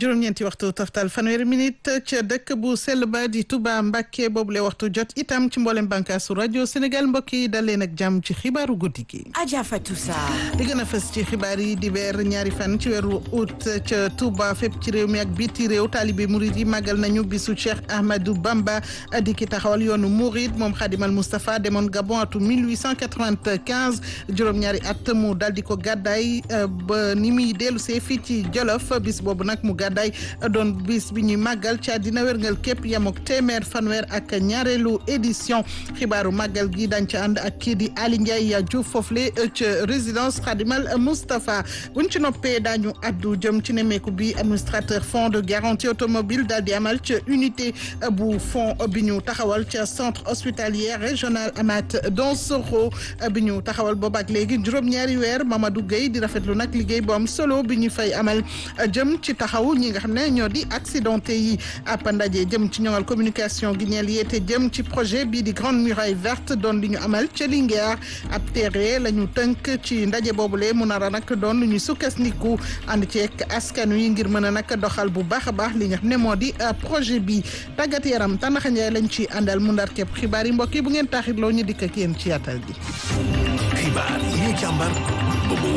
juróom-ñeenti waxtu taftal fanweeri minute ca dëkk bu sell ba di Touba Mbacké boobule waxtu jot itam ci mboolem bànkaasu rajo Sénégal mbokk yi dal leen ak jàmm ci xibaaru guddi gi. Adja Fatou Sarr. li gën a fës ci xibaar yi di weer ñaari fan ci weeru août ca Touba fépp ci réew mi ak biti réew taalibe murid yi màggal nañu bisu Cheikh Ahmadou Bamba di ki taxawal yoonu Mouride moom Khadimal Moustapha demoon Gabon atu 1895 juróom-ñaari at mu dal di ko gàddaay ba ni muy dellu see fii ci Jolof bis boobu nag mu gàddaay doon bis bi ñuy màggal ci àddina wérngal képp yam ak téeméer fanweer ak ñaareelu édition xibaaru màggal gi dañ ca ànd ak kii di Ali Ndiaye Diouf foofule ca résidence Khadimal Moustapha buñ ci noppee daañu addu jëm ci nemmeeku bi administrateur fonds de garantie automobile daal di amal ca unité bu fonds bi ñu taxawal ca centre hospitalier régional Amath Dansokho bi ñu taxawal boobu ak léegi juróom-ñaari weer Mamadou Gueye di rafetlu nag liggéey bu am solo bi ñu fay amal jëm ci taxaw ñi nga xam ne ñoo di accidenté yi ab ndaje jëm ci ñoŋal communication gi ñeel yeete jëm ci projet bii di grande muraille verte doon li ñu amal ca Linguère ab téere la ñu tënk ci ndaje boobule mu nar a nag doon lu ñuy sukkandiku ànd ci ak askan wi ngir mën a nag doxal bu baax a baax li nga xam ne moo di projet bi tàggat yaram tànnaxa njaay lañ ci àndal mu ndar képp xibaar yi mbokk yi bu ngeen taaxirloo ñu dikk ak yéen ci yaatal gi. xibaar yi ñu càmbar